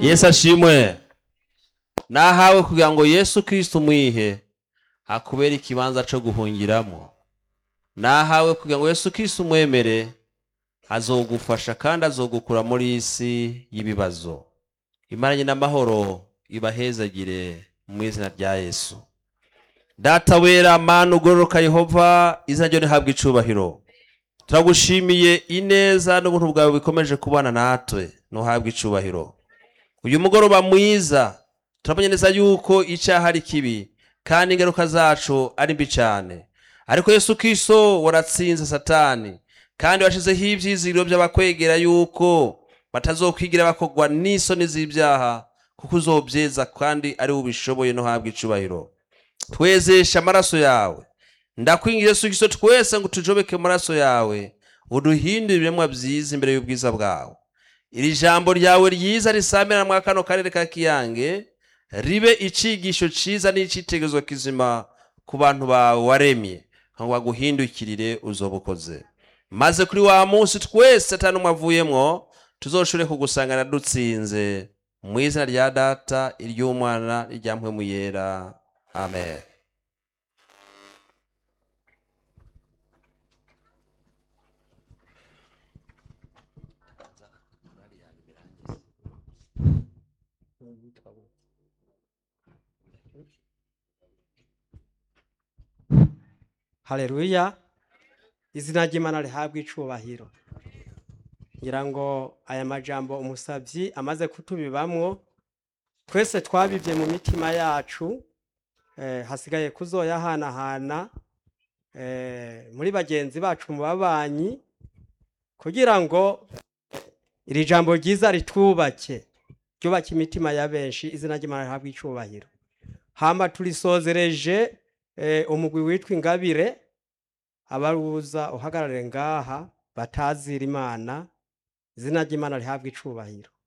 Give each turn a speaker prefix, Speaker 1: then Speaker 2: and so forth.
Speaker 1: yesu ashimwe nahawe kugira ngo yesu kristo umwihe akubere ikibanza co guhungiramo nahawe kugira ngo yesu kristo umwemere azogufasha kandi azogukura muri isi y'ibibazo imaranye n'amahoro ibahezagire mu izina rya yesu data wera mana ugororoka yehova izina ryo rihabwa icubahiro turagushimiye ineza n'ubuntu bwawe bikomeje kubana natwe ntuhabwe icubahiro uyu mugoroba mwiza turabonye neza yuko icyaha ari kibi kandi ingaruka zacu ari mbi cyane ariko yesu kristo waratsinze satani kandi washizeho ibyizigiro by'abakwegera yuko batazokwigira bakogwa n'isoni z'ibyaha kuko uzobyeza kandi ari ubishoboye no habwa icubahiro twezesha amaraso yawe ndakwingira yesu kristo twese ngo tujobeke mu maraso yawe uduhindure ibiremwa byiza imbere y'ubwiza bwawe iri jambo ryawe ryiza risamira mwa kano karere ka kiyange ribe icigisho ciza n'icitegerezo kizima ku bantu bawe waremye ngo baguhindukirire uzoba ukoze maze kuri wa munsi twese atari n'umwe avuyemwo tuzoshobore kugusangana dutsinze mu izina rya data iry'umwana irya mpwemu yera amen
Speaker 2: haleluya izina ry'imana rihabwa icubahiro ngira ngo aya majambo umusabyi amaze kutubibamwo twese twabibye mu mitima yacu eh, hasigaye kuzoyahanahana eh, muri bagenzi bacu mu babanyi kugira ngo iri jambo ryiza ritwubake ryubake imitima ya benshi izina ry'imana rihabwa icubahiro hamba turisozereje eh, umugwi witwa ingabire abaruza uhagarare ngaha batazira imana izina ry'imana rihabwa icubahiro